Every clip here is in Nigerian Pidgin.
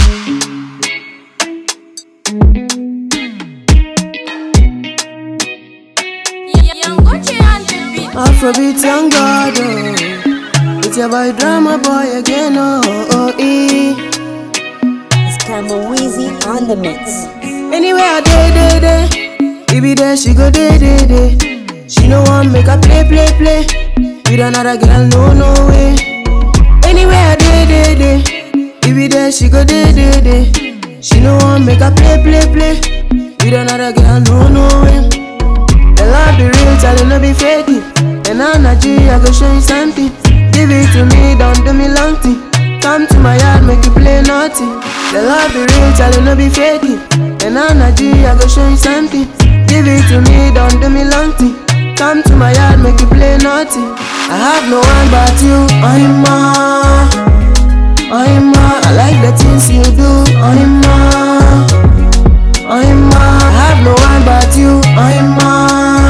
Afrobeat young God, oh. It's your boy drama boy again, oh, oh, eh. It's Campbell Weezy on the mix. Anywhere I day, day, day. Baby there, she go day, day, day. She no want make her play, play, play. With another girl, no, no way. Anywhere I day, day, day. Baby there, she go day, day, day. She no want make her play, play, play. With another girl, no, no way. The love be real, tell you no be fake it. And energy, I go show you something. Give it to me, don't do me long thing. Come to my yard, make you play naughty. The love be real, tell you no be fake it. And energy, I go show you something. Give it to me, don't do me long thing. Come to my yard, make you play naughty. I have no one but you, I'm ma. I'm ma, I like the things you do, I'm ma. I'm ma, I have no one but you, I'm ma.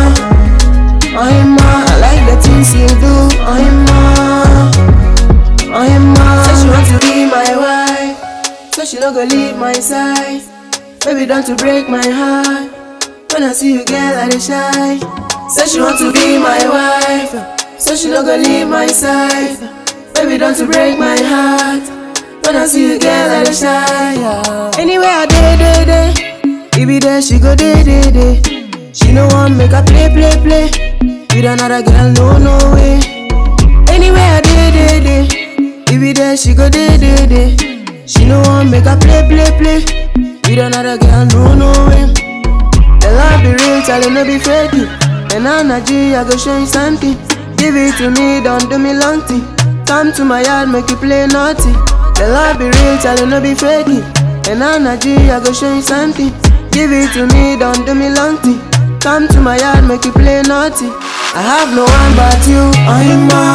I'm ma, I like the things you do, I'm ma. I'm ma. Say she want to be my wife, so she no go leave my side. Baby, don't to break my heart. When I see you, girl, I dey shy. Say she want to be my wife, so she no go leave my side. Baby, don't to break my heart. When I see you, girl, I dey shy. yeah. Anywhere I day, day, day. Baby, there she go day, day, day. She no want make her play, play, play. With another girl, no, no way. Anywhere I day, day, day. Baby, there she go day, day, day. She no want make her play, play, play. With another girl, no, no way. The love be real, tell you no be fake it. And energy, I go show you something. Give it to me, don't do me long thing. Come to my yard, make you play naughty. The love be real, tell you no be fake it. And energy, I go show you something. Give it to me, don't do me long thing. Come to my yard, make you play naughty. I have no one but you, I'm ma.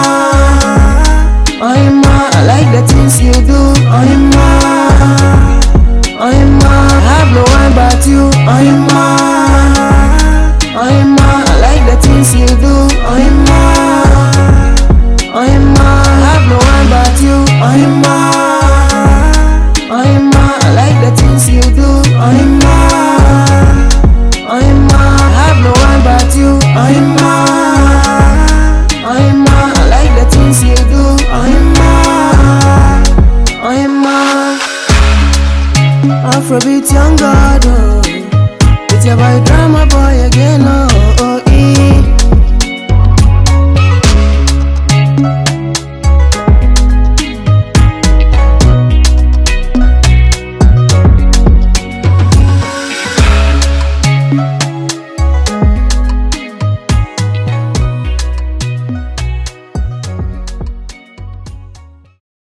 I'm ma, I like the things you do, I'm ma. I'm ma, I have no one but you, I'm ma. I'm ma, I like the things you do, I'm ma. I'm ma, I have no one but you, I'm ma. I'm ma, I like the things you do, I'm ma. I'm ma, I have no one but you, I'm ma. I'm ma, I like the things you do, I'm ma. I'm ma. Afrobeat young God, oh. It's your boy drama boy again, oh.